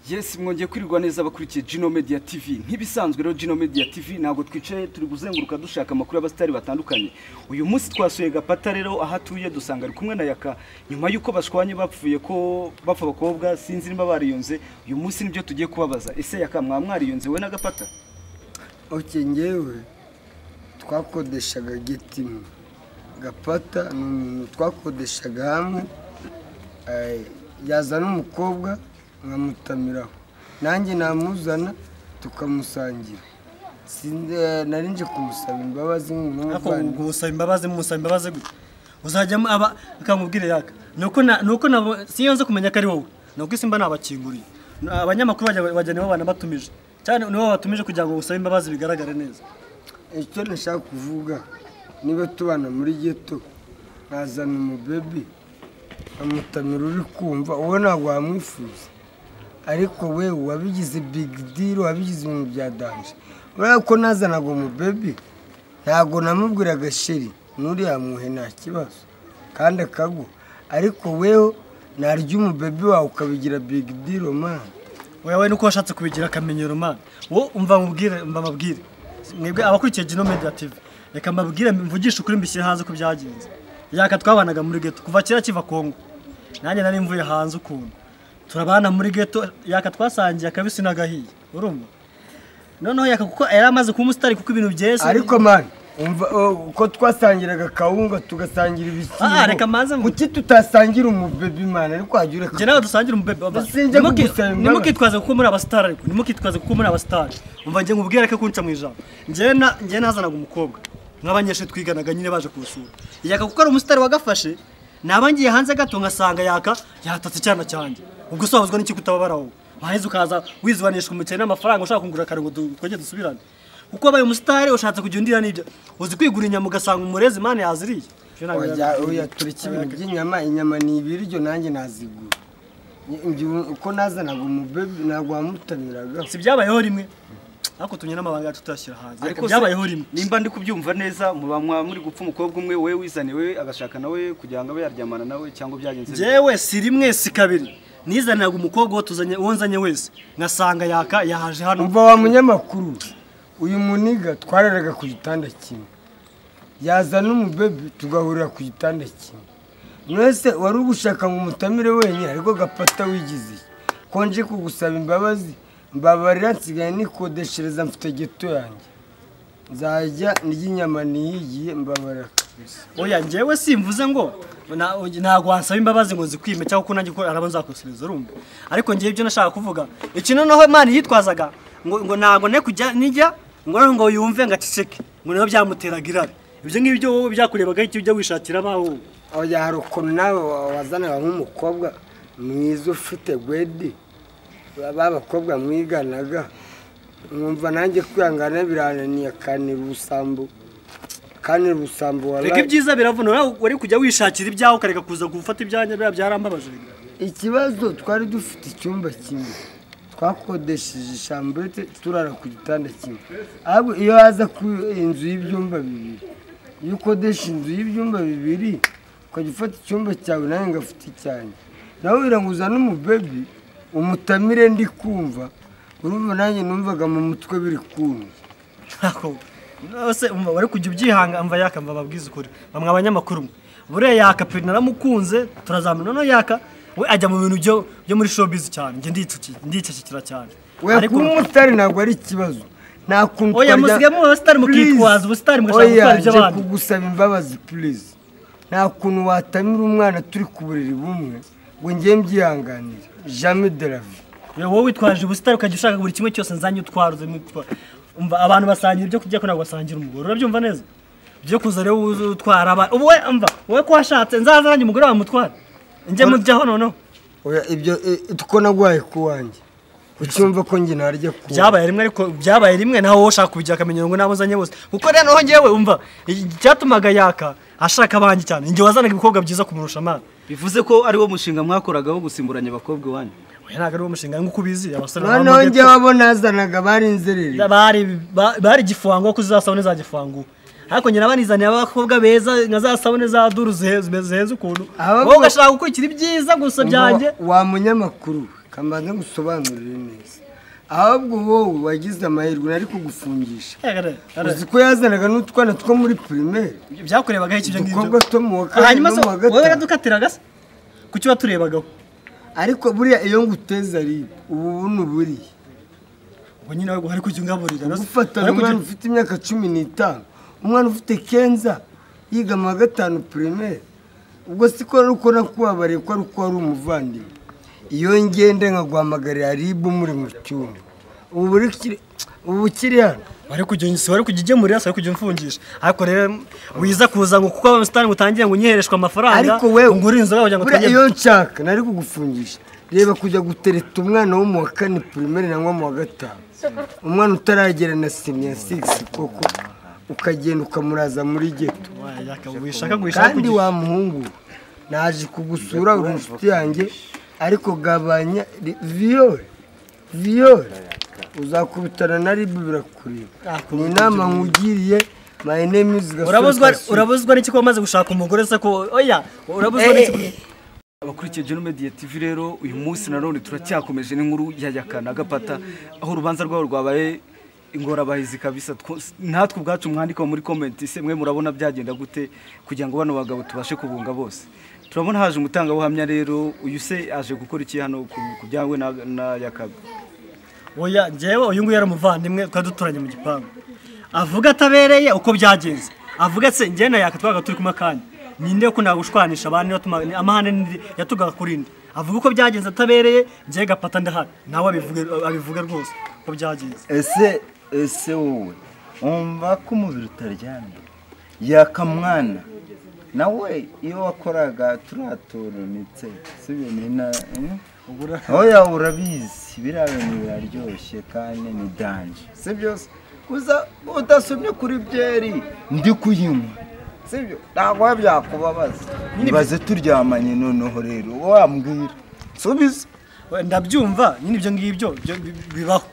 Yes mwongeye kwirirwa neza abakurikiye Gino Media TV nk'ibisanzwe rero Gino Media TV ntabwo twicaye turi guzenguruka dushaka amakuru y'abasitari batandukanye uyu munsi twasuye Gapata rero aho atuye dusanga ari kumwe na Yaka nyuma y'uko bashwanye bapfuye ko bapfa abakobwa sinzi niba bariyunze uyu munsi nibyo tugiye kubabaza ese Yaka mwaba mwariyunze we na Gapata oke ngewe twakodeshaga geti imwe gapata ni umuntu twakodeshaga hamwe eh, yazana umukobwa nkamutamiraho nanjye namuzana tukamusangira Sinde- eh, nari nje kumusaba imbabazi ariko nk'umuvandimwe ubwo busaba imbabazi musaba imbabazi gute uzajyamo aba akamubwira yaka nuko na nuko nabo siyo nze kumenya ko ari wowe nuko isi mba nabakinguriye Na- abanyamakuru bajya bajya nibo banabatumije cyane nibo babatumije kugira ngo usabe imbabazi bigaragare neza icyo nashaka kuvuga niba tubana muri geto nkazana umubebe nkamutamira uri kumva uwo ntabwo wamwifuza ariko we wabigize bigi diri wabigize ibintu bya danje urabona ko nazanaga umubebe ntabwo namubwiraga sheri n'uriya muhe nta kibazo kandi akagwa ariko weho narya umubebe wawe ukabigira bigi diri mani wowe we nuko washatse kubigira akamenyero man wo umva mubwire umva mabwire mwebwe abakurikiye Gino Media TV reka mbabwire mvugishe ukuri mbishyire hanze uko byagenze yaka twabanaga muri ghetto kuva kera kiva Kongo nanjye nari mvuye hanze ukuntu turabana muri ghetto yaka twasangiye akabisi n'agahiye urumva noneho yaka kuko yari amaze kuba umusitari kuko ibintu byese ariko mani umva o, uko twasangiraga akawunga tugasangira Ah, reka manze ibishyimbo mvu- kuki tutasangira umubebi mani ariko wajya njye ureka nawe dusangira umubebe baba. Sinjya Ntimuki- kugusaba imbabazi. ntimukitwaze kuko muri abasitari ariko ntimukitwaze kuko muri abasitari umva njye nkubwire ko kunca mu ijambo njye na- njye nazanaga umukobwa nk'abanyeshuri twiganaga nyine baje kuwusura yaka kuko ari umusitari wagafashe naba ngiye hanze gato ngasanga yaka yatatse icyana cyanjye ubwo se wahuzwa n'iki kutababara wowe waheze ukaza wizibanishwa umukene n'amafaranga ushaka kungura kare ngo du- twajye dusubirane kuko wabaye umusitari ushatse kujya undira n'ibyo uzi kwigura inyama ugasanga umurezi mani yaziriye Ibyo ntabwo wajya birakwiye. uyaturika ibintu by'inyama inyama ni ibiryo nanjye nazigura Njye uko nazanaga umubebi ntabwo wamutamiraga si byabayeho rimwe ariko tumenya n'amabanga yacu tuyashyira hanze ariko se, byabayeho rimwe nimba ndi kubyumva neza muba mwa- muri gupfa umukobwa umwe we wizane we agashaka nawe kugira ngo abe yaryamana nawe cyangwa byagenze bite? njyewe si rimwe si kabiri nizanaga umukobwa uwo tuzanye uwo nzanye wese ngasanga yaka yahaje hano umva wa munyamakuru uyu muniga twararaga ku gitanda kimwe yazana umubebi tugahurira ku gitanda kimwe mwese wari ugushaka ngo umutamire wenyine ariko gapata wigize ko nje kugusaba imbabazi mbabarira nsigaye nikodeshereza mfite geto yanjye nzajya ndya inyama niyigiye mbabarira oya njyewe simvuze ngo na- ntabwo wansaba imbabazi ngo zikwime cyangwa ko nanjye ko araba nzakosereza urumva ariko njyewe ibyo nashaka kuvuga iki noneho imana yitwazaga ngo ngo ntabwo ne kujya nijya ngo noneho ngo yumve ngo aceceke ngo niho byamuteraga irari ibyo ngibyo wowe byakurebagaho icyo ujya wishakira abawe wowe oya hari ukuntu nawe wa- wazanaga nk'umukobwa mwiza ufite gwedi ba bakobwa mwiganaga mwumva nanjye kwihangana birananiye akanira ubusambo akanira ubusambo reka wabaye ibyiza biravuna wowe wari kujya wishakira ibyawe ukareka kuza gufata ibyanjye biriya byarambabaje ikibazo twari dufite icyumba kimwe twakodesheje shamburete turara ku gitanda kimwe ahubwo iyo haza ku inzu y'ibyumba bibiri iyo ukodesha inzu y'ibyumba bibiri ukajya ufata icyumba cyawe nawe ngafite icyanjye nawe biraguza n'umubebi umutamire ndi kumva urumva nanjye numvaga mu mutwe biri kumva ntabwo se umva bari kujya ubyihanga mva yaka mva babwize ukuri bamwe abanyamakuru mwe buriya yaka pe naramukunze turazamura noneho yaka we ajya mu bintu byo byo muri showbiz cyane njye ndicuki ndicecekera cyane we kuba umusitari ntabwo ari ikibazo nta kuntu Oya, twarya- musigayemo abasitari mukitwaza, ubusitari mugashaka Oya, gutwara iby'abandi. nje kugusaba imbabazi purize nta kuntu watamira umwana turi ku buriri bumwe ngo ngiye mbyihanganire jame de la vie Yo, wowe witwaje ubusitari ukajya ushaka buri kimwe cyose nzanye utwara uze mutwa- umva abantu basangira ibyo kurya ko ntabwo basangira umugore urabyumva neza byo kuza rero uza utwara abantu ubu we umva wowe ko washatse nzaza nanjye umugore wawe mutwara njye mujyaho noneho oya ibyo eh, ko naguhaye ku wanjye ucyumva ko njye narya ku byabaye rimwe ariko byabaye rimwe nawe wowe ushaka kubigira akamenyero ngo nabo uzanye bose kuko rero noneho njyewe umva icyatumaga yaka ashaka abanjye cyane njye wazanaga ibikobwa byiza kumurusha amana bivuze ko ari wo mushinga mwakoragaho gusimburanya abakobwa iwanyu oya ntabwo ari wo mushinga nk'uko ubizi abasore baba noneho muri njye ghetto, wabo nazanaga bari inzerere bari ba- bari igifungo kuko uzasabone za gifungo ariko njye nabanizaniye abakobwa beza nka za sabune za duru zihe- zihe- zihenze ukuntu Aba wowe bo- ugashaka gukurikira ibyiza gusa byanjye wa munyamakuru kamanze ngusobanurire neza ahubwo wowe wagize amahirwe nari kugufungisha uzi ko yazanaga n'utwana two muri pirimeri byakurebaga iki ibyo udukobwa ngibyo two mu wa kane hanyuma no se mu wa wowe gatanu yadukatiraga se kuki waturebagaho ariko buriya iyo nguteza ari ubu buno buriya ubwo nyine wowe hari kujya ungaburira no se? gufatana Wari kujya- umwana ufite imyaka cumi n'itanu umwana ufite kenza yiga mu wa gatanu pirimeri ubwo si ko ari uko nakubabariye ko ari uko wari umuvandimwe iyo ngende nkaguhamagarira ribu muri mu cyumba ubu ukiri ubu ukiri hano wari kujya unyisa wari kujya ugemurira se wari kujya umfungisha ariko rero wiza kuza ngo kuko abasitani ngutangiye ngo unyihereshwe amafaranga ariko wewe ngo uri inzoga kugira ngo buriya utangire- iyo nshaka nari kugufungisha reba kujya gutereta umwana wo mu wa kane pirimeri nangwa mu wa gatanu umwana utaragera na siniya sigisi koko ukagenda ukamuraza muri geto Wayi, yaka- wishaka guhisha kandi kugira- wa muhungu naje kugusura uri inshuti yanjye ariko gabanya ri- viyore viyore uzakubitana na ribu birakureba Ah, ni inama nkugiriye my name is Gasore urabuzwa Kasuri. urabuzwa n'iki ko wamaze gushaka umugore se ko oya urabuzwa n'iki ko- abakurikiye Geno Media TV rero uyu munsi nanone turacyakomeje n'inkuru ya yakana gapata aho urubanza rwabo rwabaye ingorabahizi kabisa Two- natwe ubwacu mwandika muri comment se mwe murabona byagenda gute kugira ngo bano bagabo tubashe kubunga bose turabona haje umutangabuhamya rero uyu se aje gukora iki hano ku- ku byawe na, na yakaga oya njyewe uyu nguyu yari umuvandimwe twari duturanye mu gipangu avuga atabereye uko byagenze avuga se njyewe na yaka twabaga turi kumwe akanya ninde ko nagushwanisha abantu yatuma amahane n'indi yatugaga kuri ndi avuga uko byagenze atabereye njyewe gapata ndahari nawe abivuge abivuge rwose uko byagenze ese ese wowe wumva ko umubiri utaryamye yakamwana nawe iyo wakoraga turaturunitse si ibintu ina- eh? oya urabizi biriya bintu biraryoshye kandi ni danje si byo se? uza udasomye kuri byeri ndi kuyinywa si byo ntabwo biba byakubabaza nibaze turyamanye noneho rero wambwira subiza We, ndabyumva nyine ibyo ngibyo byo- bi- bibaho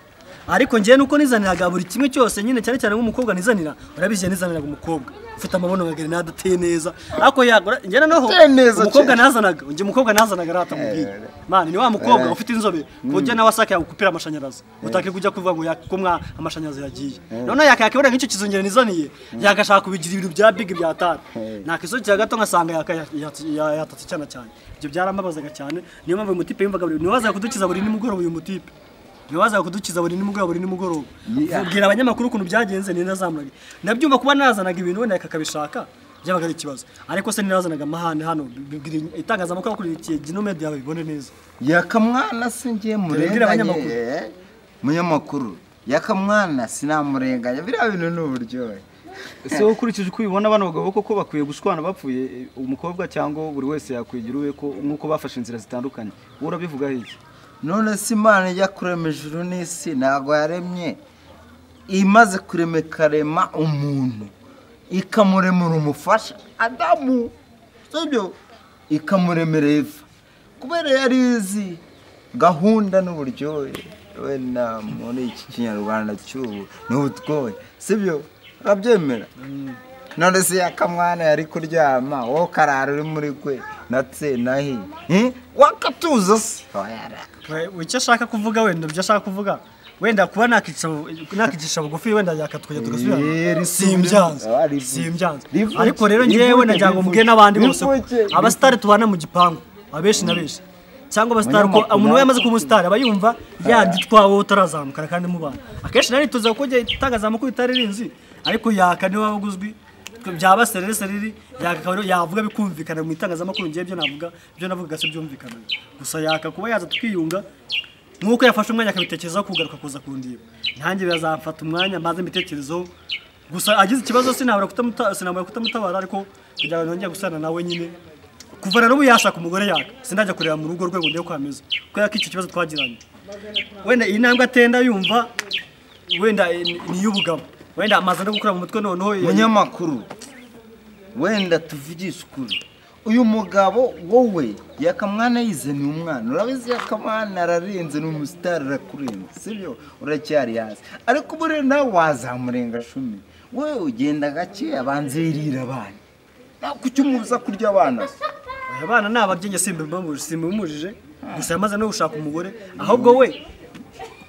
ariko njyewe nuko nizaniraga buri kimwe cyose nyine cyane cyane nk'umukobwa nizanira urabizi nizaniraga umukobwa ufite amabono magari nadateye neza ariko yagura njye noneho Ateye neza umukobwa cyane. nazanaga njye umukobwa nazanaga rata mubwiye mani ni wa mukobwa ufite inzobe ku buryo nawe asaka yagukupira amashanyarazi utake kujya kuvuga ngo yakumwa amashanyarazi yagiye noneho yakayakibona nk'icyo kizongera nizaniye yakashaka kubigira ibintu bya big bya tara nakisukira gato ngasanga yaka- ya- ya- ya- yatatse cyane cyane ibyo byaramubazaga cyane niyo mpamvu uyu mutipe yumvaga buri niyo wazaga kudukiza buri nimugoroba uyu mutipe niyo wazaga kudukiza buri nimugoroba buri nimugoroba ubwira abanyamakuru ukuntu byagenze ni nazamuraga ndabyumva kuba nazanaga ibintu wenda akakabishaka byabaga ari ikibazo ariko se ninazanaga amahane hano bibwira itangazamakuru akurikiye ginomedi yawe bibone neza yakamwana si ngiye Turebere abanyamakuru. murenganye munyamakuru yakamwana sinamurenganya biriya bintu ni uburyohe ese wowe ukurikije uko ubibona bano bagabo koko bakwiye gushwana bapfuye eh, umukobwa cyangwa buri wese yakwigira uwe ko nk'uko bafashe inzira zitandukanye wowe urabivugaho iki none se imana ijya kurema ijuru n'isi ntabwo yaremye imaze kurema ikarema umuntu ikamuremera umufasha adamu sibyo ikamuremera eva kubera yari izi gahunda n'uburyohe wenda muri iki kinyarwanda cy'ubu ni ubutwohe sibyo urabyemera none se yakamwana yari kuryama wowe ukarara uri muri kwe natse nahi Eh? wakatuza se Oya, We- we icyo ashaka kuvuga wenda ibyo ashaka kuvuga wenda kuba nakicisha bu- nakicisha bugufi wenda yakatwajya Eh, tugasubirana risubire. simbyanze Ah, rivuge. simbyanze Rivuge. ariko rero ngewe Rivuge, nagira ngo rivuge. mbwe n'abandi bose ko Rivuge. abasitari tubana mu gipangu abenshi na benshi cyangwa abasitari uko Abanyamakuru. umuntu we yamaze kuba umusitari aba yumva yandi twawe utarazamuka kandi mubana akenshi nari tuza kuko igihe itangazamakuru itari rizi ariko yaka niwe waba uguzwi byaba serere sereri yaka akaba ariyo yavuga bikumvikana mu itangazamakuru ngewe ibyo navuga ibyo navugaga si byumvikana gusa yaka kuba yaza tukiyunga nk'uko yafashe umwanya akabitekerezaho kugaruka kuza kundiba nanjye birazamfata umwanya maze mbitekerezeho gusa agize ikibazo sinabura kutamuta- sinabura kutamutabara ariko kugira ngo nongere gusana nawe nyine kuva na n'ubu yashaka umugore yaka sindajya kureba mu rugo rwe ngo ndebe ko hameze kubera ko icyo kibazo twagiranye wenda iyi ntambwe atenda yumva wenda eh, ni ni iy'ubugabo wenda amaze no gukora mu mutwe noneho eh, munyamakuru wenda tuvugishe ukuri uyu mugabo wowe yakamwana yize ni umwana urabizi yakamwana ararenze ni umusitari arakurenze sibyo uracyari hasi ariko buriya nawe wazamurenga shumi wowe ugenda gake abanza yirira abana nawe kuki umubuza kurya abana se abana ni ababyeyi simba simba bimubujije gusa yamaze no gushaka umugore ahubwo we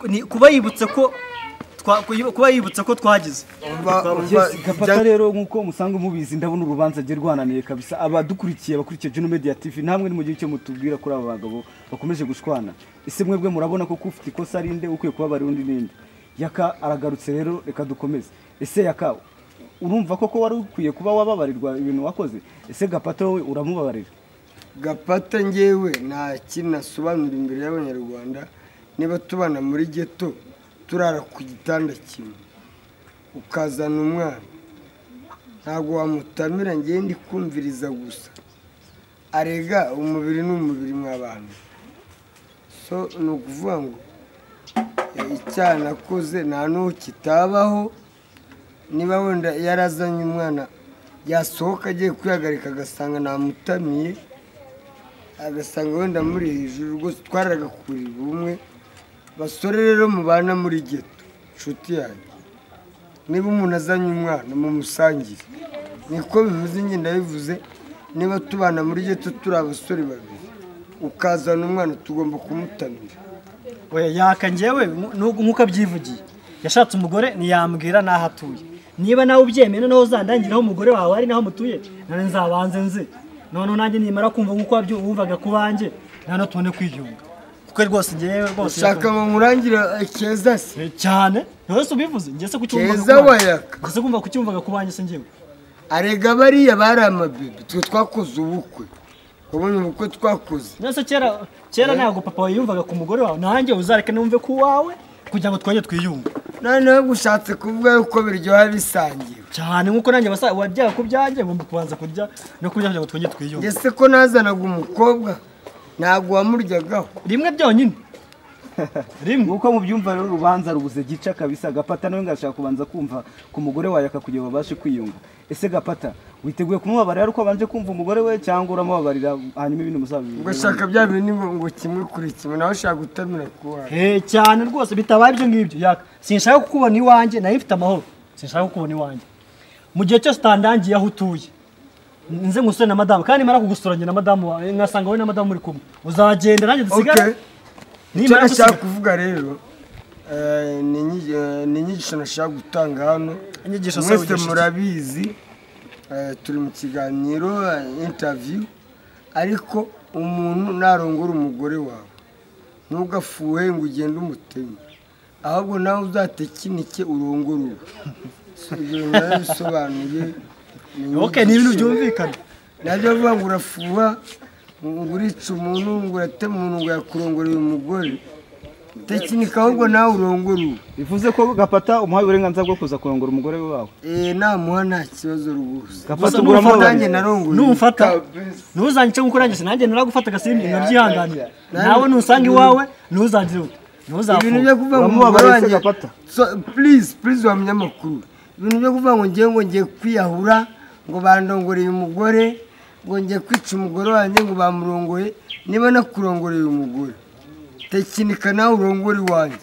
ni kuba yibutse ko twa- kuba yibutse ko twagize Umva- umva Yes, Gapata ibya- rero nk'uko musanga mubizi ndabona urubanza rye rwananiye kabisa abadukurikiye abakurikiye Juno Media TV namwe nimugire icyo mutubwira kuri aba bagabo bakomeje gushwana ese mwebwe murabona ko kufite ikosa rinde ukwiye kubabara undi ninde yaka aragarutse rero reka dukomeze ese yaka urumva koko wari ukwiye kuba wababarirwa ibintu wakoze ese Gapata wowe uramubabarira gapata ngewe nta kintu asobanura imbere y'abanyarwanda niba tubana muri geto turara ku gitanda kimwe ukazana umwana ntabwo wamutamira ngewe ndi kumviriza gusa arega umubiri ni umubiri mw'abantu so ni ukuvuga ngo eh, icyaha nakoze nta n'uwo kitabaho niba wenda yarazanye umwana yasohoka agiye kwihagarika agasanga namutamiye agasanga wenda muri hejuru rwose twaraga kurirwa umwe basore rero mubana muri geto inshuti yanyu niba umuntu azanye umwana mumusangire niko bivuze njye ndabivuze niba tubana muri geto turi abasore babiri ukazana umwana tugomba kumutamira oya yaka njyewe nku- nubwo- nk'uko abyivugiye yashatse umugore ntiyambwira n'aho atuye niba nawe ubyemeye noneho uzandangiraho umugore wawe ari naho mutuye none nzabanze nze noneho nanjye nimara kumva nk'uko wabyu- wumvaga ku banjye noneho tubone kwiyunga kuko rwose njyewe rwose ushaka ngo nkurangire eh, keza se Eh, cyane wese ubivuze njye se kucyumvaga Keza ku banjye. wayaka. Njye se kumva kucyumvaga ku banjye se njyewe arega bariya bari amabibi twe twakoze ubukwe wabonye ubukwe twakoze nese kera kera ntabwo papa yiyumvaga ku mugore wawe nanjye uzareke numve ku wawe kugira ngo twajye twiyunge noneho ushatse kuvuga yuko biryoha bisangiwe cyane nk'uko nanjye basa wabyaye ku byanjye ngomba kubanza kurya no kurya kugira ngo twongere twiyunge ese ko nazanaga umukobwa ntabwo wamuryagaho rimwe byonyine rimwe nk'uko mubyumva rero urubanza rubuze gica kabisa gapata nawe ngashaka kubanza kumva ku mugore wawe akakugira babashe kwiyunga ese gapata witeguye kumubabarira ariko abanje kumva umugore we cyangwa uramubabarira hanyuma ibintu muzabivuga ugashaka bya bintu ngo ngo kimwe kuri kimwe nawe ushaka gutamira ku wawe Eh, cyane rwose bitabaye ibyo ngibyo yaka sinshaka kukubona iwanjye nayo mfite amahoro sinshaka kukubona iwanjye mu gihe cyose utandangiye aho utuye nze ngusure na madamu kandi nimara kugusura njye na madamu wawe nkasanga wowe na madamu muri kumwe uzagenda nanjye okay dusigare icyo nimara nashaka dusigara kuvuga rero eh, ni inyi- eh, ni inyigisho nashaka gutanga hano Inyigisho se mwese wigisha iki? murabizi eh, turi mu kiganiro eh, interview ariko umuntu narongora umugore wawe ntugafuhe ngo ugende umuteme ahubwo nawe uzatekinike urongore uwe So, ibyo narabisobanuye ni okay ni ibintu inyigisho. byumvikana nabyo vuga ngo urafuha ngo urica umuntu ngo uratema umuntu ngo yakurongore uyu mugore tekinika ahubwo nawe urongore uwe bivuze ko gapata umuhaye uburenganzira bwo kuza kurongora umugore we wawe Eh, namuha nta kibazo rwose gapata Gusa ugura numva nanjye mubabarira narongore numfata Kabisa. ntuzanyice nk'uko nanjye sinanjye naragufata agasimbi nkabyihanganira Nanjye- nawe nusanga iwawe ntuzangire uti ibintu byo ntuzafunga kuvuga ngo umugore Uramubabarira se wanjye Gapata? So, please please wa munyamakuru ibintu byo kuvuga ngo ngiye ngo ngiye kwiyahura ngo bandongoreye umugore ngo ngiye kwica umugore wanjye ngo bamurongoye niba nakurongoreye umugore tekinika nawe urongore iwanjye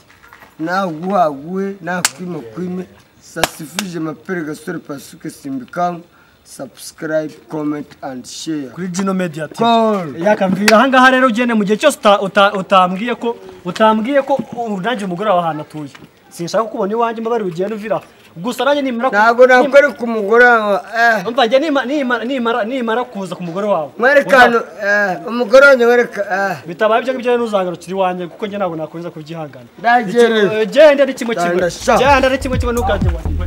nawe uguha aguhe nakwima kwime sasifuje mapere gasore pasuke simbikangu subscribe comment and share kuri Gino Media TV. Call. yakamvira aha ngaha rero ugende mu gihe cyose uta- uta- utambwiye ko utambwiye ko u- nanjye umugore wawe ahantu atuye sinshaka kukubona iwanjye mbabare ugenda uvira gusara nanjye nimara ku- ntabwo nakore ku mugore wawe eh. nimba- umva njye nima- nima- nimara nimara kuza ku mugore wawe mwerekano eh, umugore wanjye mwereka eh. bitabaye ibyo ngibyo rero ntuzagarukira iwanjye kuko njye ntabwo nakomeza kubyihangana Ndagerera. Iki- eh, genda ari kimwe kimwe Ndandasha. genda ari kimwe kimwe ntukajye iwanjye